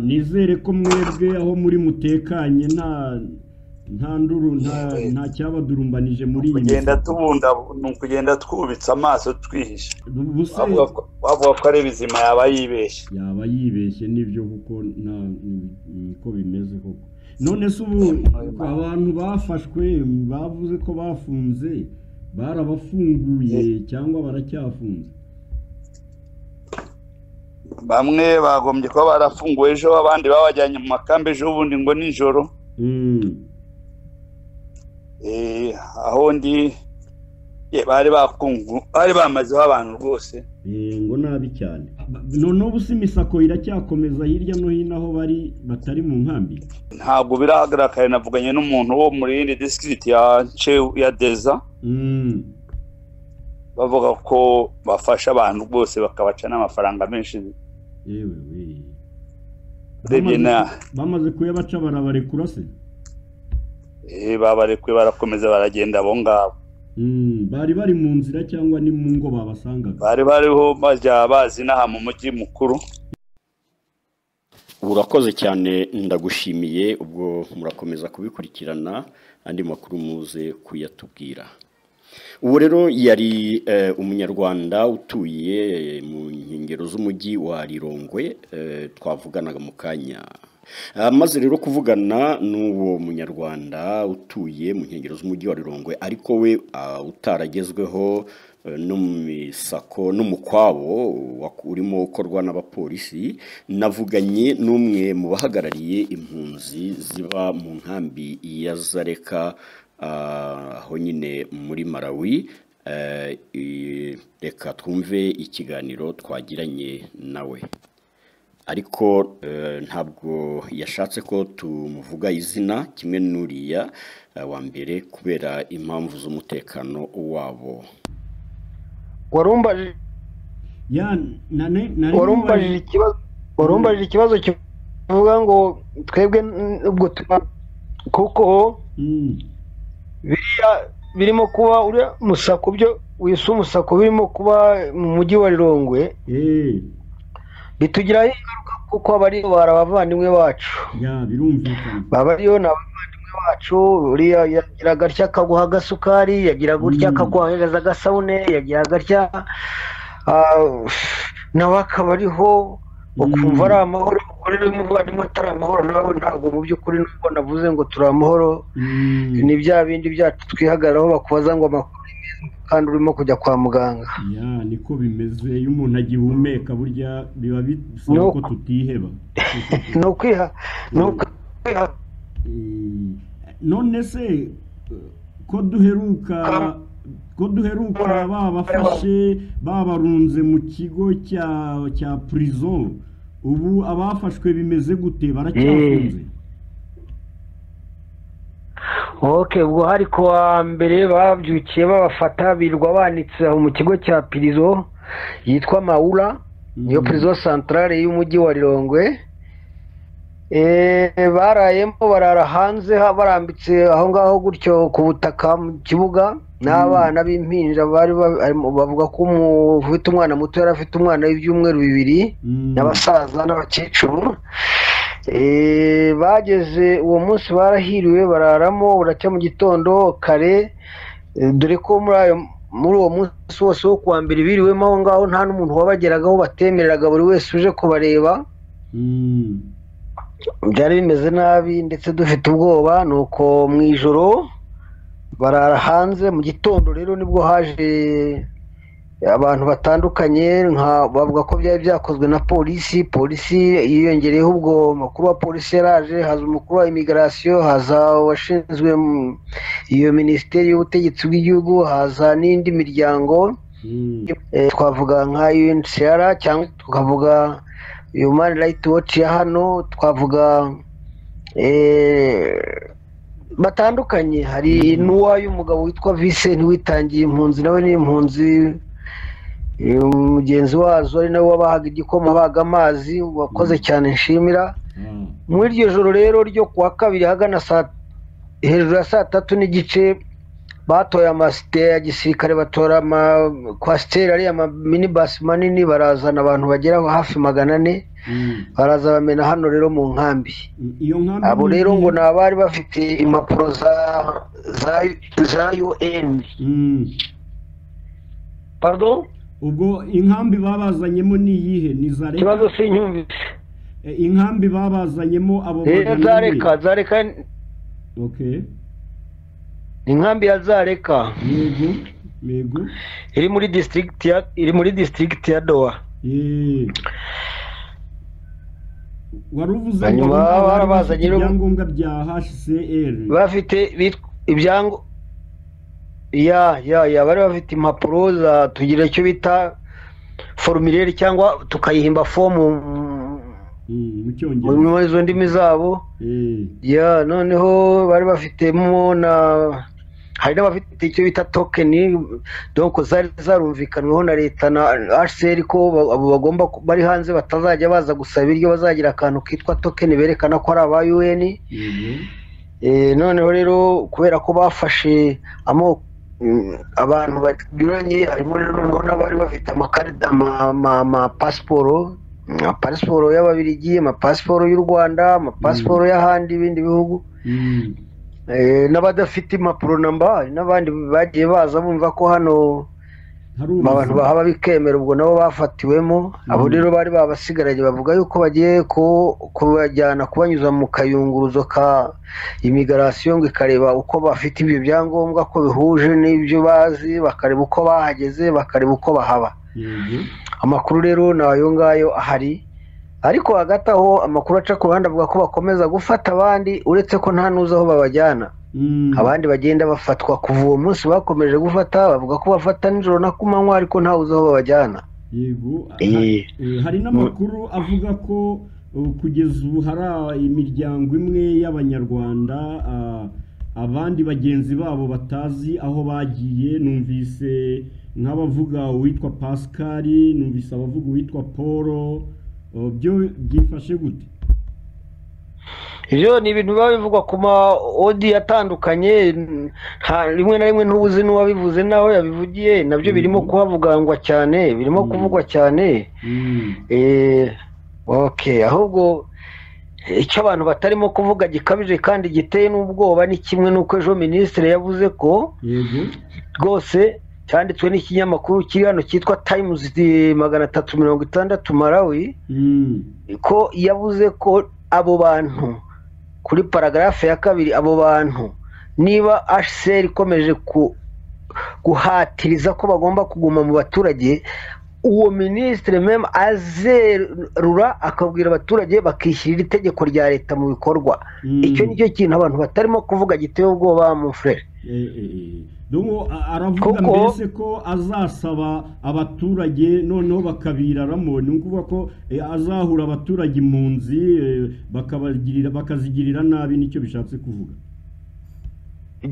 nizere ko mwebwe aho muri mutekanye nta nta nduru nta nta cyabadurumbanije muri iyi kugenda tubunda ni ukugenda twubitse amaso twihishe buse wavuga ko wavuga ko ari bizima yaba yibeshye yaba yibeshye nibyo kuko nta ni- niko bimeze koko none se ubu abantu bafashwe bavuze ko bafunze barabafunguye cyangwa baracyafunze bamwe bagombye kuba barafunguwe ejo abandi babajyanye mu makambi ejo bundi ngo nijoro Mm, Eh, aho ndi ye, bari bakungu bari bamazeho abantu rwose eh, ngo nabi cyane Ba- noneho ubu se imisako iracyakomeza hirya no hino aho bari batari mu nkambi ntabwo birahagaragara navuganye n'umuntu wo muri yindi disikiriti ya Nce- ya deza Mm, bavuga ko bafasha abantu rwose bakabaca n'amafaranga menshi yewe we urebye na bamaze kuyabaca barabarekura se eh, babarekuye barakomeza baragenda abo ngabo Mm, bari bari mu nzira cyangwa ni mu ngo babasangaga bari bariho bajya bazi n'aha mu mujyi mukuru urakoze cyane ndagushimiye ubwo murakomeza kubikurikirana andi makuru muze kuyatubwira ubu rero yari eh, umunyarwanda utuye eh, mu nkengero z'umujyi wa rirongwe eh, twavuganaga mu kanya Ah, maze rero kuvugana n'uwo munyarwanda utuye mu nkengero z'umujyi wa rirongwe ariko we ah, utaragezweho eh, no mu misako n'umukwabo waku- urimo ukorwa n'abapolisi navuganye n'umwe mu bahagarariye impunzi ziba mu nkambi ya zareka ah, aho nyine muri malawi Eh, i- reka twumve ikiganiro twagiranye nawe ariko eh, ntabwo yashatse ko tumuvuga izina kimwe n'uriya eh, wa mbere kubera impamvu z'umutekano wabo warumbajije ya nane nari warumbajije ikibazo warumbajije ikibazo kivuga ngo twebwe n- ubwo tuba kuko Mm, biriya birimo kuba uriya musako byo wisa umusako birimo kuba mu mujyi wa rirongwe eh, bitugiraho ingaruka kuko abari abavandimwe bacu ya birumvikana baba ariyo ni abavandimwe bacu uriya yagira agatya akaguha agasukari yagira gutya Mm. akaguhereza agasabune yagira agatya ah, nawe akaba ariho ukumva Mm. ari amahoro kuri n'umuvandimwe atari amahoro nawe ntabwo mu by'ukuri nubwo navuze ngo turi amahoro Mm, ni bya bindi byacu twihagararaho bakubaza ngo amakuru ni meza kandi urimo kujya kwa muganga ya niko bimeze iyo umuntu agihumeka burya biba bisaba No. ko tutiheba ni ukwiha ni ukwiha Eh, none se eh, ko duheruka ko duheruka babafashe babarunze mu kigo cya cya prison ubu abafashwe bimeze gute baracyafunze ok ubwo hari ku wa mbere babyukiye babafata birirwa banitse aho mu kigo cya pirizo yitwa mawura niyo Mm. pirizo santarare y'umujyi wa rirongwe Eh, barayemo barara hanze ha- barambitse aho ngaho gutyo ku butaka mu kibuga n'abana b'impinja bari ba- arimo- bavuga ko umu- ufite umwana muto yari afite umwana w'ibyumweru bibiri Mm. n'abasaza n'abakecuru Eh, bageze uwo munsi barahiriwe bararamo buracya mu gitondo kare eh, dore ko muri ayo muri uwo munsi wose wo kuwa mbere biriwemo aho ngaho nta n'umuntu wabageragaho batemereraga buri wese uje kubareba Mm. byari bimeze nabi ndetse dufite ubwoba nuko mu ijoro barara hanze mu gitondo rero nibwo haje abantu batandukanye nka- bavuga ko byari byakozwe na polisi polisi yiyongereyeho ubwo makuru wa polisi yaraje haza umukuru wa imigarasiyo haza uwashinzwe mm, iyo minisiteri y'ubutegetsi bw'igihugu haza n'indi miryango Mm. Eh, twavuga nka UNHCR cyangwa tukavuga Human Rights Watch ya hano twavuga eh, batandukanye hari n'uwa y'umugabo witwa Vincent witangiye impunzi nawe ni impunzi eh, mugenzi wazo ari nawe wabahaga igikoma abahaga amazi wakoze cyane nshimira Ah. muri iryo joro rero ryo kuwa kabiri ahagana saa hejuru ya saa tatu n'igice batoye amasite ya gisirikare batora amakwasiteri ariya minibasi manini barazana abantu bagera hafi magana ane baraza bamena hano rero mu nkambi iyo nkambi abo ni rero iyihe? ngo ni abari bafite impapuro za za za un Mm. pardon ubwo inkambi babazanyemo ni iyihe ni za reka ikibazo sinyumvise E, inkambi babazanyemo abo rero magana za ane. reka za reka okay ni inkambi ya za reka yego yego iri muri disitirigiti ya iri muri disitirigiti ya doha Eh. wari uvuze ngo Hanyuma bari bafite barabazanye rero- ibyangombwa bya hcr bafite bitwa- ibyango ya ya ya bari bafite impapuro za tugira icyo bita forumire cyangwa tukayihimba fomu Mm, mu mu cyongereza mu- izo ndimi zabo Eh. ya noneho bari bafitemo na hari n'abafite icyo bita tokeni donko zari zarumvikanweho na leta na hcr ko ba- abo bagomba ku- bari hanze batazajya baza gusaba ibiryo bazagira akantu kitwa tokeni berekana ko ari aba un yego Eh, noneho rero kubera ko bafashe amoko mm, abantu banyuranye harimo rero ubona bari bafite amakarita ama- ama- amapasiporo amapasiporo y'ababirigi amapasiporo y'u rwanda amapasiporo y'ahandi ibindi bihugu Mm. Eh, n'abadafite impapuro namba hari n'abandi bagiye baza bumva ko hano hari abantu ubuzima. bahaba bikemera ubwo nabo bafatiwemo abo rero bari babasigaranye bavuga yuko bagiye ku- kubajyana kubanyuza mu kayunguruzo ka imigarasiyo ngo ikareba uko bafite ibyo byangombwa ko bihuje n'ibyo bazi bakareba uko bahageze bakareba uko bahaba yego amakuru rero ni ayo ngayo ahari ariko hagati aho amakuru aca ku ruhande avuga ko bakomeza gufata abandi uretse ko nta n'uzi aho babajyana Mm. abandi bagenda bafatwa kuva uwo munsi bakomeje gufata bavuga ko bafata nijoro na ku manywa ariko ntawe uzi aho babajyana yego ha- Eh. eh, hari n'amakuru avuga ko uh, kugeza ubu hari imiryango imwe y'abanyarwanda ah, abandi bagenzi babo batazi aho bagiye numvise nk'abavuga uwitwa pascal numvise abavuga uwitwa paul uh, byo byifashe gute ibyo ni ibintu biba bivugwa ku ma odi atandukanye nta- rimwe na rimwe ntubuzi n'uwabivuze n'aho yabivugiye nabyo birimo Mhm. kuhavugangwa cyane birimo Mhm. kuvugwa cyane Mm. Eh, okay ahubwo eh, icyo abantu batarimo kuvuga gikabije kandi giteye n'ubwoba ni kimwe n'uko ejo minisitiri yavuze ko yego rwose cyanditswe n'ikinyamakuru kiri hano cyitwa tayimuzi magana atatu mirongo itandatu malawi Mm. ko yavuze ko abo bantu kuri paragarafe ya kabiri abo bantu niba hcr ikomeje ku- guhatiriza ko bagomba kuguma mu baturage uwo minisitiri meme azerura akabwira abaturage bakishyirira itegeko rya leta mu bikorwa Mm. icyo ni cyo kintu abantu batarimo kuvuga giteye ubwoba mu frere Eh, eh, eh. Dongo a- aravuga Kuko- mbese ko azasaba abaturage noneho bakabiraramo ni ukuvuga ko eh, azahura abaturage impunzi eh, bakabagirira bakazigirira nabi nicyo bishatse kuvuga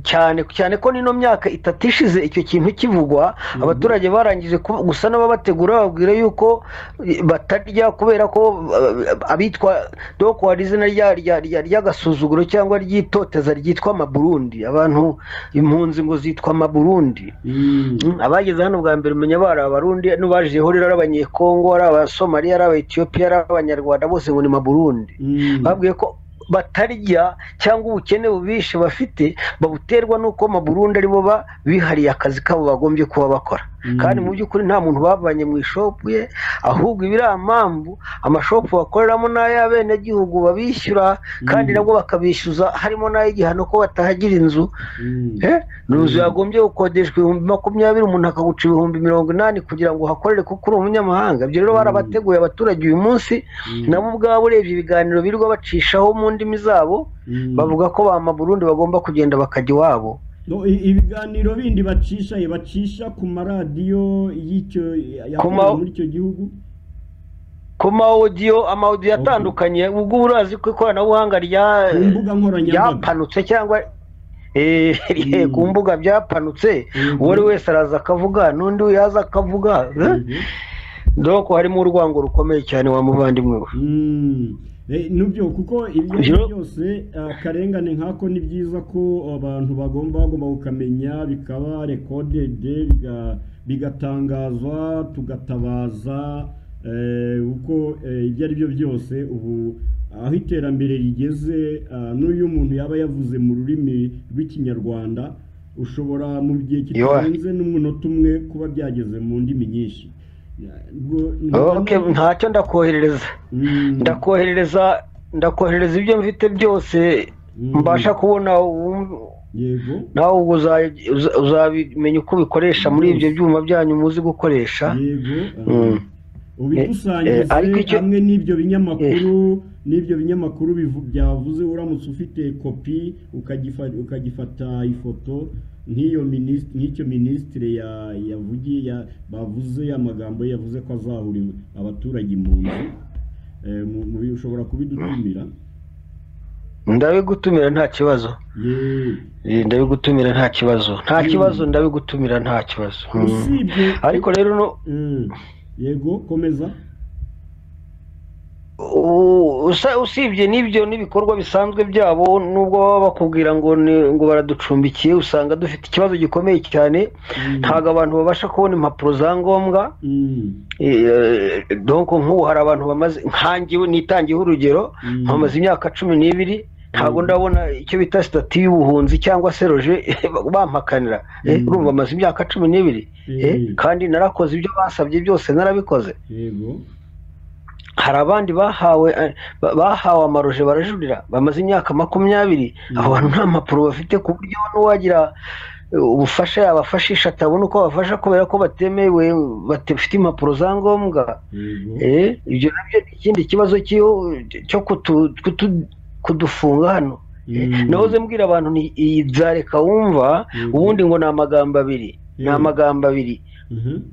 cyane cyane ko nino myaka itatu ishize icyo kintu kivugwa abaturage barangije ku- gusa n'ababategura bababwira yuko eh, batarya kubera ko eh, abitwa doko hari izina rya- rya- rya- ry'agasuzuguro cyangwa ry'itoteza ryitwa amaburundi abantu impunzi ngo zitwa amaburundi Mm. Mm, abageze hano bwa mbere umenya bari abarundi nubajijeho rero ari abanyekongo ari abasomaliya ari abaetiyopiya ari abanyarwanda bose ngo ni maburundi Mm. babwiye ko batarya cyangwa ubukene bubishe bafite babuterwa n'uko amaburundi aribo ba- bihariye akazi kabo bagombye kuba bakora Mm. kandi mu by'ukuri nta muntu bavanye mu ishopu ye ahubwo iba iriya mpamvu amashopu bakoreramo n'ay'abenegihugu babishyura kandi Mm. nabwo bakabishyuza harimo n'ay'igihano ko batahagira inzu Mm. Eh? ni inzu Mm. yagombye gukodeshwa ibihumbi makumyabiri umuntu akaguca ibihumbi mirongo inani kugira ngo uhakorere kuko uri umunyamahanga ibyo rero Mm. barabateguye abaturage uyu munsi Mm. nabo ubwabo urebye ibiganiro birirwa bacishaho mu ndimi zabo Mm. bavuga ko ba maburundi bagomba kugenda bakajya iwabo No, i- ibiganiro bindi bacisha eh, bacisha ku maradiyo y'icyo yakorera ma- muri icyo gihugu ku maodiyo amaodiyo Okay. atandukanye ubwo urazi ko ikoranabuhanga rya ku mbuga nkoranyambaga ryapanutse cyangwa eh, Mm. ku mbuga byapanutse Mhm. uwo ari wese araza akavuga n'undi yaza akavuga eh? Yego. doko harimo urwango rukomeye cyane wa muvandimwe we Mm. nubyo kuko ibyo ari byo byose akarengane nk'ako ni byiza ko abantu bagomba bagomba kukamenya bikaba rekodede bigatangazwa tugatabaza kuko ibyo ari byo byose ubu aho iterambere rigeze n'uyu muntu yaba yavuze mu rurimi rw'ikinyarwanda ushobora mu gihe kitarenze n'umunota umwe kuba byageze mu ndimi nyinshi ntacyo ndakoherereza ndakoherereza ndakoherereza ibyo mfite byose mbasha kubona nawe ubwo uzabimenya uko ubikoresha muri ibyo byuma byanyu muzi gukoresha ubikusanyirize hamwe n'ibyo binyamakuru n'ibyo binyamakuru byavuze uramutse ufite kopi ukagifata ifoto nk'iyo minisitiri nk'icyo minisitiri yavugiye bavuze amagambo yavuze ko azahurira abaturage mu nzu ushobora kubidutumira ndabigutumira nta kibazo ndabigutumira nta kibazo nta kibazo ndabigutumira nta kibazo ariko rero yego komeza usibye n'ibyo n'ibikorwa bisanzwe byabo nubwo baba bakubwira ngo ngo baraducumbikiye usanga dufite ikibazo gikomeye cyane ntabwo abantu babasha kubona impapuro za ngombwa nk'ubu hari abantu bamaze nkangiwe nitangiyeho urugero bamaze imyaka cumi n'ibiri ntabwo ndabona icyo bita sitati y'ubuhunzi cyangwa se roje bampakanira urumva bamaze imyaka cumi n'ibiri kandi narakoze ibyo basabye byose narabikoze hari abandi bahawe bahawe amaroje barajurira bamaze imyaka makumyabiri abo bantu nta mpapuro bafite ku buryo n'uwagira ubufasha yabafashisha atabona uko abafasha kubera ko batemewe bafite impapuro za ngombwa ibyo nabyo ni ikindi kibazo cyo kudufunga hano nahoze mbwira abantu iyi byareka wumva ubundi ngo ni amagambo abiri ni amagambo abiri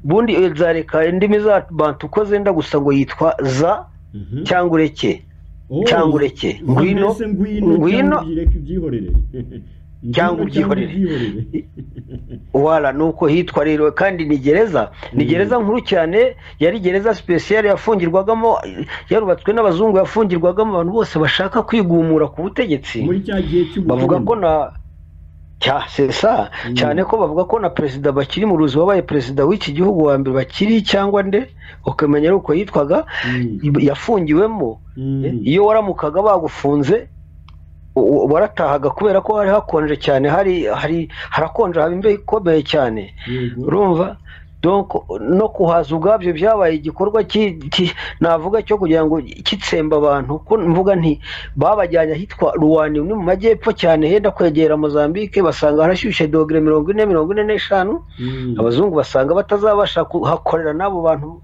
ubundi nzareka indimi z'abantu uko zenda gusa ngo yitwa za cyangwa ureke cyangwa ureke ngwino ngwino cyangwa ubyihorere wara ni uko hitwa rero kandi ni gereza ni gereza nkuru cyane yari gereza sipesiyari yafungirwagamo yarubatswe n'abazungu yafungirwagamo abantu bose bashaka kwigumura ku butegetsi bavuga ko na sesa cyane ko bavuga ko na perezida bakiri mu ruzi wabaye perezida w'iki gihugu wa mbere bakiri cyangwa nde ukamenya uko yitwaga yafungiwemo iyo waramukaga bagufunze waratahaga kubera ko hari hakonje cyane hari hari harakonje haba imbeho ikomeye cyane urumva no kuhaza ubwabyo byabaye igikorwa navuga cyo kugira ngo kitsemba abantu ko mvuga nti babajyanye ahitwa ruwani ni mu majyepfo cyane henda kwegera mozambique basanga harashyushye dogere mirongo ine mirongo ine n'eshanu abazungu basanga batazabasha kuhakorera n'abo bantu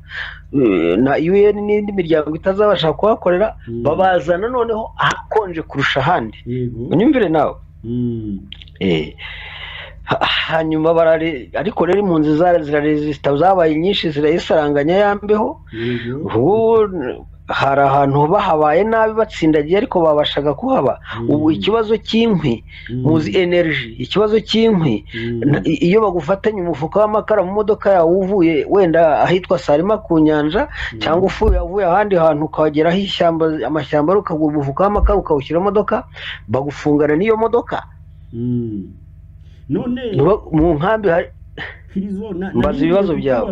na UN n'indi miryango itazabasha kuhakorera babazana noneho ahakonje kurusha ahandi unyumvire nawe hanyuma barare ariko rero impunzi ziraresisita zabaye nyinshi zirayisaranganya yambeho hari ahantu bahabaye nabi batsindagiye ariko babashaga kuhaba ubu ikibazo cy'inkwi muzi energy ikibazo cy'inkwi iyo bagufatanye umufuka w'amakara mu modoka yawe uvuye wenda ahitwa sarima ku nyanja cyangwa ufuye uvuye ahandi hantu ukageraho ishyamba amashyamba ukagura umufuka w'amakara ukawushyira imodoka bagufungana n'iyo modoka none mu nkambi hari mbaza ibibazo byawe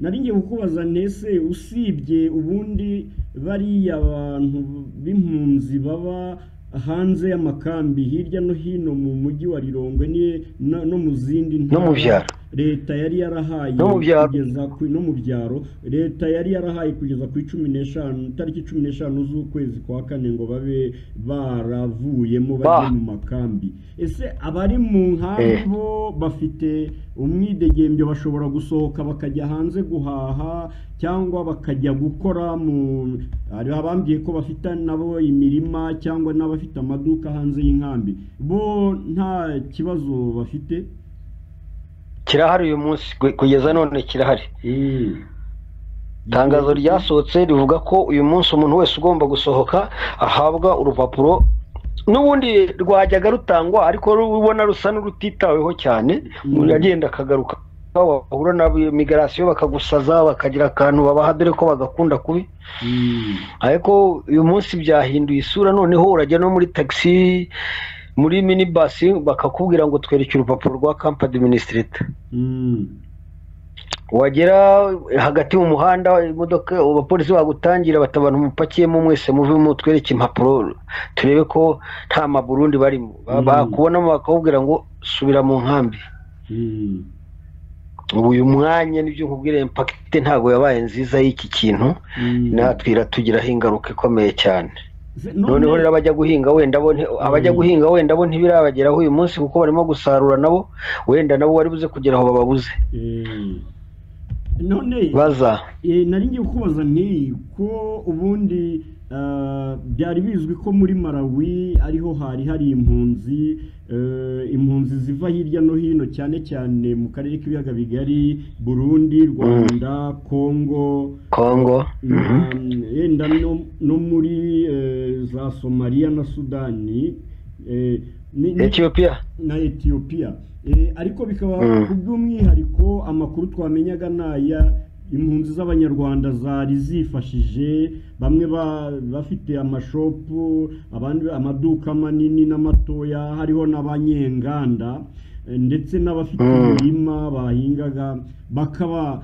nari ngiye kukubaza ntese usibye ubundi bariya abantu b'impunzi baba hanze y'amakambi hirya no hino mu mujyi wa rirongwe no mu zindi ntara leta yari yarahaye no mu byaro leta yari yarahaye kugeza ku cumi n'eshanu tariki cumi n'eshanu z'ukwezi kwa kane ngo babe baravuyemo bajye mu makambi ese abari mu nkambi bo bafite umwidegembyo bashobora gusohoka bakajya hanze guhaha cyangwa bakajya gukora mu hari abambwiye ko bafite nabo imirima cyangwa n'abafite amaduka hanze y'inkambi bo nta kibazo bafite kirahari uyu munsi kugeza none kirahari itangazo ryasohotse rivuga ko uyu munsi umuntu wese ugomba gusohoka ahabwa urupapuro n'ubundi rwajyaga rutangwa ariko rubona rusa n'urutitaweho cyane umuntu agenda akagaruka wahura na migarasiyo bakagusaza bakagira akantu babaha dore ko bagakunda kubi ariko uyu munsi byahinduye isura noneho urajya no muri tagisi muri mini basi bakakubwira ngo twereke urupapuro rwa kampani minisitiri wagera hagati mu muhanda imodoka abapolisi bagutangira bata abantu mupakiyemo mwese muvemo twereke impapuro turebe ko nta maburundi barimo bakubonamo bakakubwira ngo subira mu nkambi ubu uyu mwanya nibyo nkubwira impakite ntabwo yabaye nziza y'iki kintu natwe iratugiraho ingaruka ikomeye cyane noneho rero abajya guhinga wenda bo abajya guhinga wenda bo ntibirabageraho uyu munsi kuko barimo gusarura nabo wenda nabo wari buze kugera aho bababuze none baza nari ngiye kubaza nti ko ubundi byari bizwi ko muri Malawi ariho hari hari impunzi impunzi ziva hirya no hino cyane cyane mu karere k'ibiyaga bigari burundi rwanda kongo kongo yenda no muri za somaliya na sudani etiyopiya na etiyopiya ariko bikaba ku by'umwihariko amakuru twamenyaga ni aya impunzi z'abanyarwanda zari zifashije bamwe bafite amashopu abandi amaduka manini n'amatoya hariho n'abanyenganda ndetse n'abafite imirima bahingaga bakaba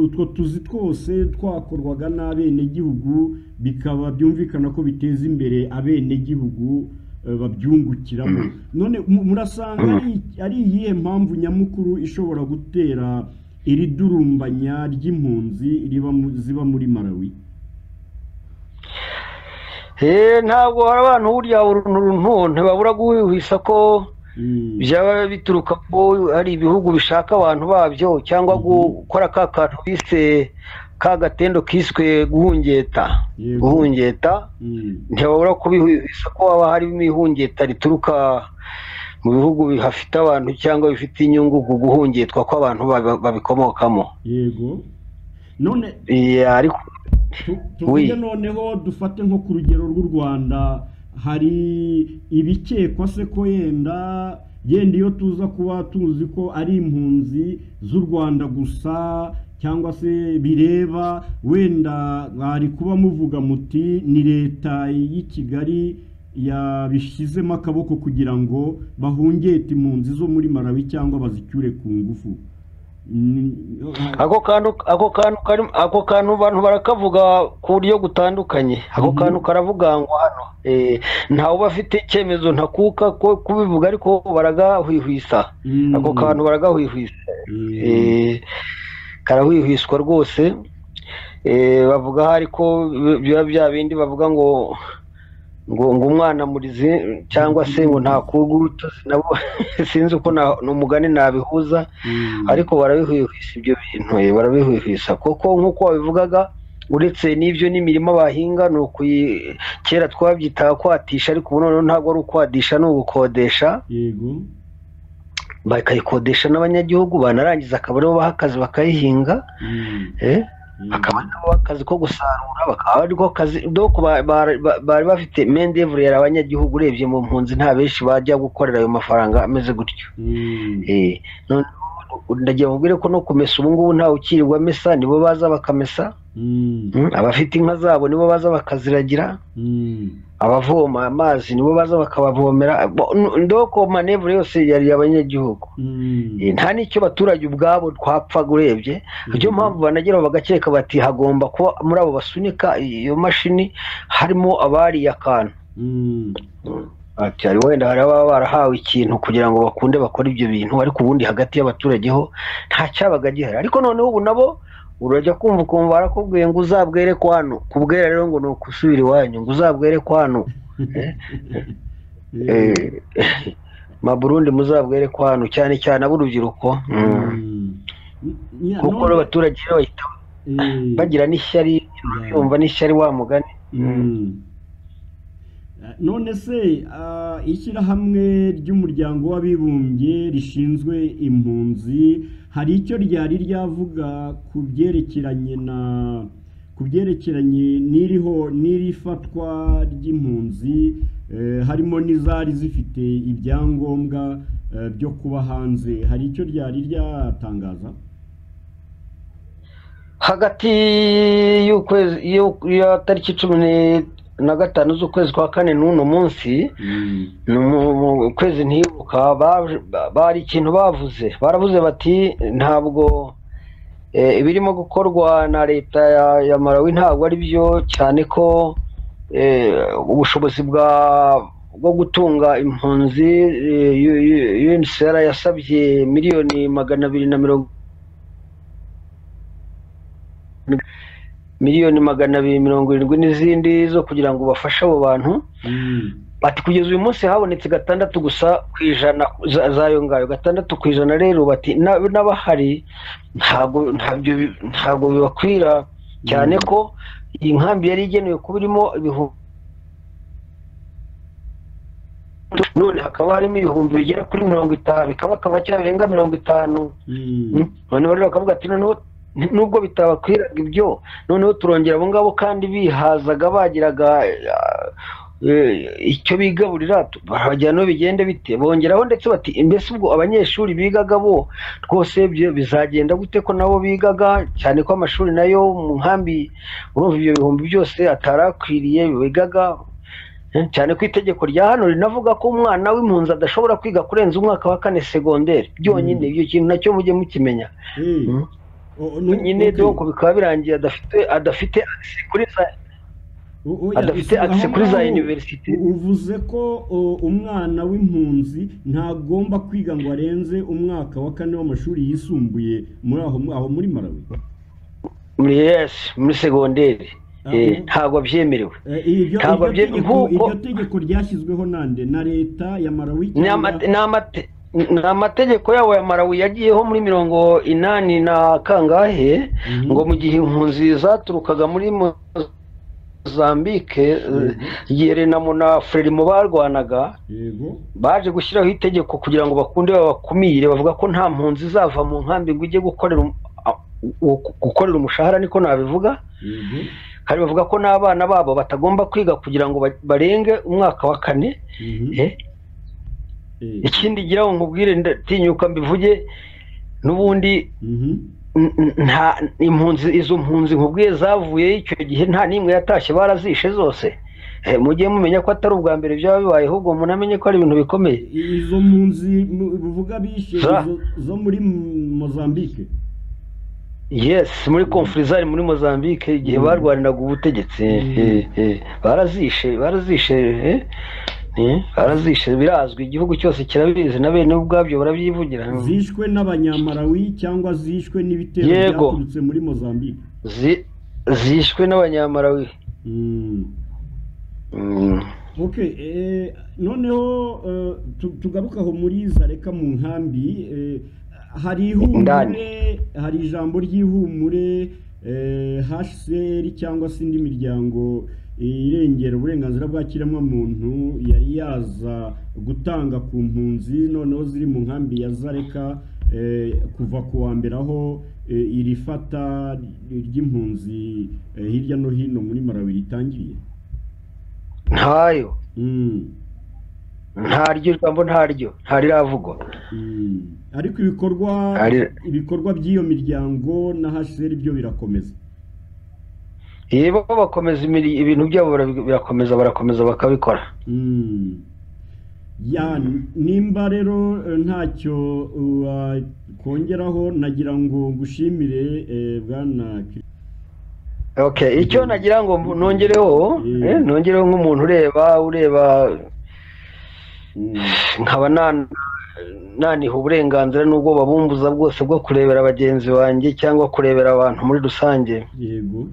utwo tuzi twose twakorwaga n'abenegihugu bikaba byumvikana ko biteza imbere abenegihugu babyungukiramo none murasanga ari iyihe mpamvu nyamukuru ishobora gutera iri durumbanya ry'impunzi ziba muri malawi ntabwo hari abantu buriya runtu ntibabura guhwihwisa ko byaba bituruka ko hari ibihugu bishaka abantu babyo cyangwa gukora ka kantu bise ka gatendo kiswe guhungeta guhungeta ntibabura kubihwihwisa ko haba harimo ihungeta rituruka mu bihugu hafite abantu cyangwa bifite inyungu guhungetwa ko abantu babikomokamo yego none ariko tuvuge noneho dufate nko ku rugero rw'u rwanda hari ibikekwa se ko yenda yenda iyo tuza kuba tuzi ko ari impunzi z'u rwanda gusa cyangwa se bireba wenda bari kuba muvuga muti ni leta y'i kigali yabishyizemo akaboko kugira ngo bahungete impunzi zo muri Malawi cyangwa bazicyure ku ngufu ako kantu ako kantu abantu barakavuga ku buryo butandukanye ako kantu karavugangwa hano ntawe uba afite icyemezo ntakuka ko kubivuga ariko baragahwihwisa ako kantu baragahwihwisa karahwihwiswa rwose bavuga hari ko biba bya bindi bavuga ngo ngo ngo umwana murize cyangwa se ngo ntakuga urutozi nabo sinzi uko umugani nabihuza ariko barabihwihwisa ibyo bintu barabihwihwisa kuko nk'uko wabivugaga uretse n'ibyo n'imirima bahinga ni kera twabyitaga kwatisha ariko ubu noneho ntabwo ari ukwadisha ni ugukodesha bakayikodesha n'abanyagihugu banarangiza akaba aribo baha akazi bakayihinga akaba nabo akazi ko gusarura bakaba ariko kazi doko bari bafite mendevure yari abanyagihugu urebye mu mpunzi nta benshi bajya gukorera ayo mafaranga ameze gutyo ndagira ngo mbwire ko no kumesa ubu ngubu ntawe ukirirwa amesa nibo baza bakamesa abafite inka zabo nibo baza bakaziragira abavoma amazi nibo baza bakabavomera ndoko manevure yose yari abanyagihugu nta n'icyo abaturage ubwabo twapfa urebye niyo mpamvu banagera bagakeka bati hagomba kuba muri abo basunika iyo mashini harimo abariye akantu wenda hari ababa barahawe ikintu kugira ngo bakunde bakore ibyo bintu ariko ubundi hagati y'abaturage ho nta cyabaga gihari ariko noneho ubu nabo urajya kumva ukumva barakubwiye ngo uzabwere ko hano kubwera rero ngo ni ukusubira iwanyu ngo uzabwere ko hano maburundi muzabwere ko hano cyane cyane ab'urubyiruko kuko abaturage bahita bagira n'ishyari yumva n'ishyari wa mugani none se ishyirahamwe ry'umuryango w'abibumbye rishinzwe impunzi hari icyo ryari ryavuga ku byerekeranye na ku byerekeranye n'iriho n'irifatwa ry'impunzi harimo n'izari zifite ibyangombwa eh, byo kuba hanze hari icyo ryari ryatangaza hagati y'ukwezi y'u- ya tariki cumi ni- na gatanu z'ukwezi kwa kane n'uno munsi Mm, ni mu kwezi ntibuka baje- ba- bari ikintu bavuze baravuze bati ntabwo eh, ibirimo gukorwa na leta ya, ya malawi ntabwo ari byo cyane ko eh, ubushobozi bwa bwo gutunga impunzi eh, U- U- UNHCR yasabye miliyoni magana abiri na mirongo miliyoni magana abiri mirongo irindwi n'izindi zo kugira ngo bafashe abo bantu mm, bati kugeza uyu munsi habonetse gatandatu gusa ku ijana za- z'ayo ngayo gatandatu ku ijana rero bati "Na- n'abahari ntabwo ntabyo bi- ntabwo bibakwira cyane Mm. ko iyi nkambi yari igenewe kuba irimo ibihumbi none hakaba harimo ibihumbi bigera kuri mirongo itanu bikaba akaba cyabirenga mirongo itanu mm, noneho rero bakavuga ati noneho nubwo bitabakwiraga ibyo noneho turongera abo ngabo kandi bihazaga bagiraga eh, icyo bigaburira tu- barabajyana aho bigende bite bongeraho ndetse bati mbese ubwo abanyeshuri bigaga bo rwose ibyo bizagenda gute ko nabo bigaga cyane ko amashuri nayo mu nkambi urumva ibyo bihumbi byose atari akwiriye bigaga Eh, cyane ko itegeko rya hano rinavuga ko umwana w'impunzi adashobora kwiga kurenza umwaka wa kane segonderi byonyine Mm. ibyo kintu nacyo mujye mukimenya eh, Mm. o- o- no- nyine okay. donc bikaba birangiye adafite adafite access kuri za O- oya, adafite aho access kuri za ngaho university u- uvuze ko o, umwana w'impunzi ntagomba kwiga ngo arenze umwaka wa kane w'amashuri yisumbuye muri aho aho muri malawi muri yes muri segonderi Ah, Eh, mm. ntabwo byemerewe Eh, iryo Ntabwo iryo bye- tegeko nk'uko- iryo tegeko ryashyizweho nande na leta ya malawi ni cyangwa- amate- ni amate- ni amategeko yabo ya Malawi yagiyeho muri mirongo inani na kangahe Mhm. ngo mu gihe impunzi zaturukaga muri Mozambique eh, Yerena na Frelimo barwanaga yego baje gushyiraho itegeko kugira ngo bakunde babakumire bavuga ko nta mpunzi izava mu nkambi ngo ujye gukorera um- a- gu- gukorera umushahara niko nabivuga yego kandi bavuga ko n'abana babo batagomba kwiga kugira ngo ba- barenge umwaka wa kane mhm, eh, eh, ikindi gira ngo nkubwire ndatinyuka mbivuge n'ubundi mhm, n- n- nta impunzi izo mpunzi nkubwiye zavuye icyo gihe nta n'imwe yatashye barazishe zose Eh, mujye mumenya ko atari ubwa mbere byaba bibaye ahubwo munamenye ko ari ibintu bikomeye izo mpunzi mu- buvuga bishe Za- izo- zo muri M- mozambique yes muri konfurizari muri mozambique igihe Mm. barwaniraga ubutegetsi Mm. eh, eh, barazishe barazishe eh, eh, barazishe birazwi igihugu cyose kirabizi na bene ubwabyo barabyivugira zishwe n'abanyamalawi cyangwa zishwe n'ibitero Yego. byaturutse muri mozambique Zi- zishwe n'abanyamarawi Mm. Mm. ok eh, noneho eh, tu- tugaruke aho muri zareka mu nkambi eh, hari ihumure hari ijambo ry'ihumure eh, hcr cyangwa se indi miryango irengera uburenganzira bwa kiremwamuntu yari yaza gutanga ku mpunzi noneho ziri mu nkambi ya zareka eh, kuva ku wa mbere aho eh, iri fata ry'impunzi eh, hirya no hino muri malawi ritangiriye ntayo Mm. ntaryo ijambo ntaryo ntaririvugwa Mm. ariko ibikorwa Ari- ibikorwa by'iyo miryango na HCR byo birakomeza yebo bakomeza imiri- ibintu byabo barabi- birakomeza barakomeza bakabikora Mm. ya nimba rero eh, ntacyo wakongeraho nagira ngo ngushimire eh, bwana Kri- okay icyo nagira ngo mbu- nongereho Mm. eh, nongereho nk'umuntu ureba ureba Mm. nkaba nan- naniha uburenganzira n'ubwo babumbuza bwose bwo kurebera bagenzi banjye cyangwa kurebera abantu muri rusange yego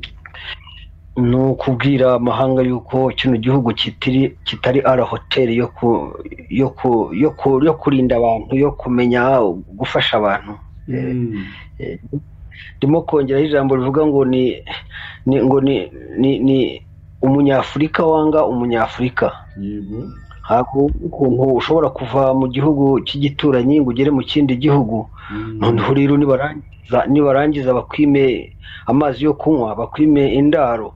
ni ukubwira amahanga yuko kino gihugu kitiri kitari ara hoteli yo ku yo ku yo ku yo kurinda abantu yo kumenya gufasha abantu Eh, Mm. eh, ndimo kongeraho ijambo rivuga ngo ni ni ngo ni ni, ni umunyafurika wanga umunyafurika yego ntabwo ukuntu ushobora kuva mu gihugu cy'igituranyi ngo ugere mu kindi gihugu Mm. noneho rero nibarangiza nibarangiza bakwime amazi yo kunywa bakwime indaro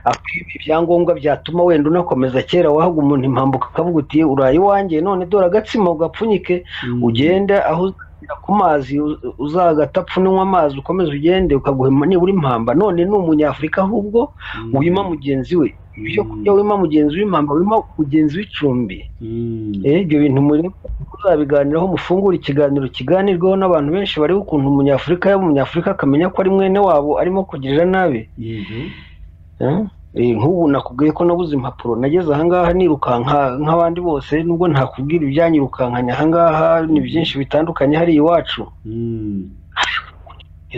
akwiba ibyangombwa byatuma wenda unakomeza kera wahaga umuntu impamvu ukavuga uti uraye iwanjye none dore agatsima ugapfunyike ugende aho uzagera ku mazi uzagata apfunanywa amazi ukomeze ugende ukaguha nibura impamba none ni umunyafurika ahubwo wima mugenzi we ibyo kurya wima mugenzi w'impamba wima mugenzi w'icumbi ibyo bintu muri kuzabiganiraho mufungura ikiganiro kiganirwaho n'abantu benshi bareba ukuntu umunyafurika yaba umunyafurika akamenya ko ari mwene wabo arimo kugirira nabi nk'ubu nakubwiye ko nabuze impapuro nageze ahangaha nirukanka nk'abandi bose nubwo ntakubwira ibyanyirukankanya ahangaha ni byinshi bitandukanye hari iwacu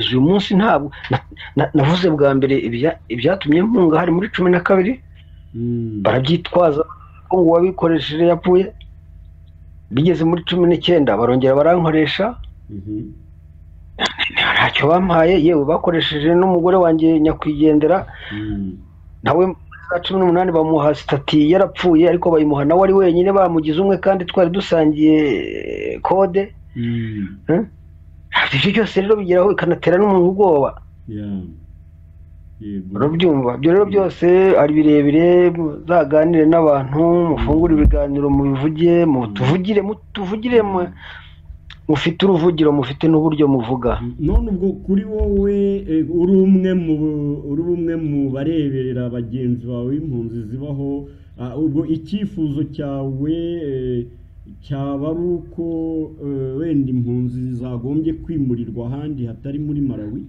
uyu munsi ntabwo navuze bwa mbere ibyatumye mpunga hari muri cumi na kabiri barabyitwaza ko ngo uwabikoresheje yapfuye bigeze muri cumi n'icyenda barongera barankoresha ntacyo bampaye yewe bakoresheje n'umugore wanjye nyakwigendera nawe za cumi n'umunani bamuha sitati yarapfuye ariko bayimuha nawe ari wenyine bamugize umwe kandi twari dusangiye kode ibyo byose rero bigeraho bikanatera n'umuntu ubwoba urabyumva ibyo rero byose ari birebire muzaganire n'abantu mufungure ibiganiro mubivuge mutuvugire mutuvugire mufite uruvugiro mufite n'uburyo muvuga none ubwo kuri wowe uri umwe mu uri umwe mu bareberera bagenzi bawe impunzi zibaho ubwo icyifuzo cyawe cyaba ari uko wenda impunzi zagombye kwimurirwa ahandi hatari muri malawi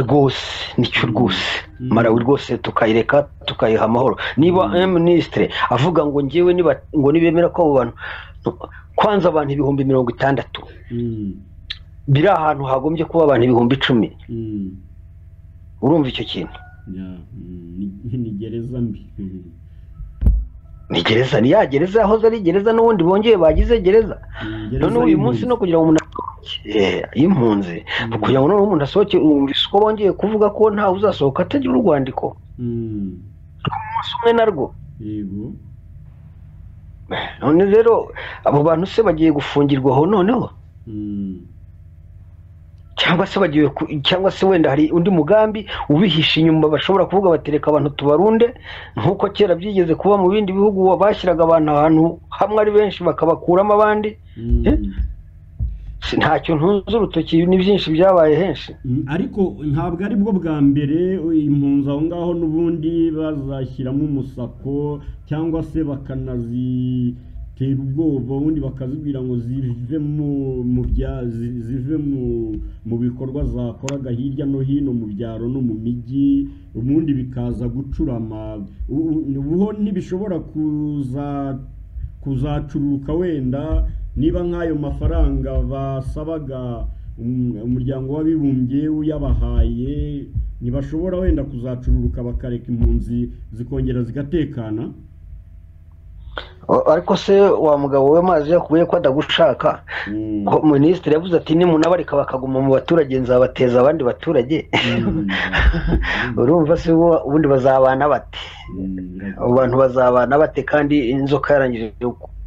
rwose nicyo rwose malawi rwose tukayireka tukayiha amahoro niba minisitiri avuga ngo ngewe ngo nibemera ko abo bantu kwanza abantu ibihumbi mirongo itandatu biri ahantu hagombye kuba abantu ibihumbi icumi urumva icyo kintu ni gereza mbi ni gereza ni ya gereza yahoze ari gereza n'ubundi bongeye bagize gereza none uyu munsi no kugira ngo umuntu y'impunzi kugira ngo noneho umuntu asohoke umvise ko bongeye kuvuga ko ntawe uzasohoka atagira urwandiko umunsi umwe narwo none rero abo bantu se bagiye gufungirwaho noneho cyangwa se bagiye cyangwa se wenda hari undi mugambi ubihisha inyuma bashobora kuvuga batereka abantu tubarunde nk'uko kera byigeze kuba mu bindi bihugu bashyiraga abantu ahantu hamwe ari benshi bakabakuramo abandi ntacyo ntunze urutoki ni byinshi byabaye henshi ariko ntabwo ari bwo bwa mbere impunzi aho ngaho n'ubundi bazashyiramo umusako cyangwa se bakanazi tera ubwoba ubundi bakazibwira ngo zive mu zive mu bikorwa zakoraga hirya no hino mu byaro no mu mijyi ubundi bikaza gucurama ubuho ntibishobora kuzacuruka wenda niba nk'ayo mafaranga basabaga umuryango w'abibumbye uyabahaye ntibashobora wenda kuzacururuka bakareka impunzi zikongera zigatekana ariko se wa mugabo we mazi yakubuye ko adagushaka minisitiri yavuze ati nimunabarika bakaguma mu baturage nzabateza abandi baturage urumva se ubundi bazabana bate abo bantu bazabana bate kandi inzoka yarangije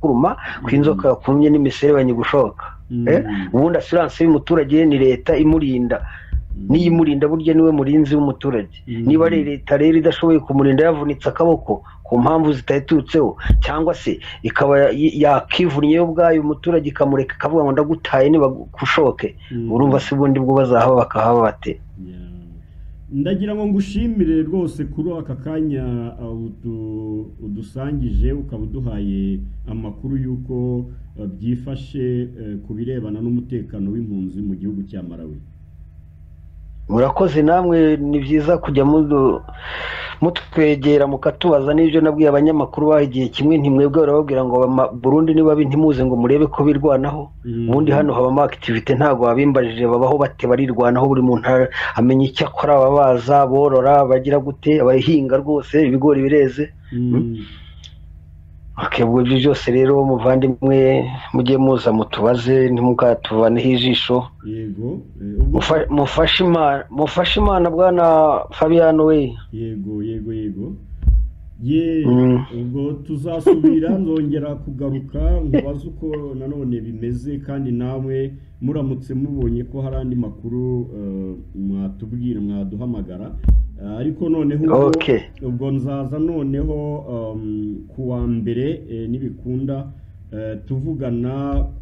kuruma ku inzoka yakumye n'imiserebanye gushoka ubundi asiranse y'umuturage ni leta imurinda niyimurinda burya niwe murinzi w'umuturage niba ari leta rero idashoboye kumurinda yavunitse akaboko ku mpamvu zitayiturutseho cyangwa se ikaba yakivunnye yo ubwayo umuturage ikamureka ikavuga ngo ndagutaye ntibagushoke urumva se ubundi bwo bazahaba bakahaba bate ndagira ngo ngushimire rwose kuri aka kanya udusangije ukaba uduhaye amakuru y'uko byifashe ku birebana n'umutekano w'impunzi mu gihugu cya Malawi. murakoze namwe ni byiza kujya mutwegera mukatubaza n'ibyo nabwiye abanyamakuru baha igihe kimwe ntimwebwe barababwira ngo burundu niba ntimuze ngo murebe ko birwanaho ubundi hano habamo akitivite ntabwo babimbajije babaho bate barirwanaho buri muntu amenya icyo akora ababaza borora bagira gute abahinga rwose ibigori bireze ibyo byose rero muvandimwe mujye muza mutubaze ntimukatubanaho ijisho mufashe imana bwana fabiyano we yego yego yego ye Mm. ubwo tuzasubira nzongera kugaruka nkubaze uko nanone bimeze kandi namwe muramutse mubonye ko hari andi makuru eh, mwatubwira mwaduhamagara Eh, ariko noneho ubwo- Okay. ubwo nzaza noneho um, ku wa mbere eh, nibikunda eh, tuvugana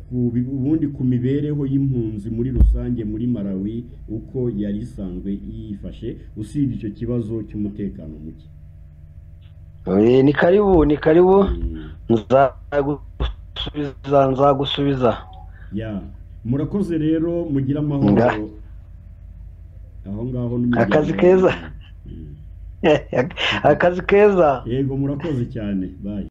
ku bi- ubundi ku mibereho y'impunzi muri rusange muri Malawi uko yari isanzwe yifashe usibye icyo kibazo cy'umutekano muke Eh, ni karibu ni karibu Mm. nzagusubiza nzagusubiza Ya. murakoze rero mugire amahoro Nga. aho ngaho n'umuryango Akazi keza. Mm. akazi keza yego murakoze cyane bayi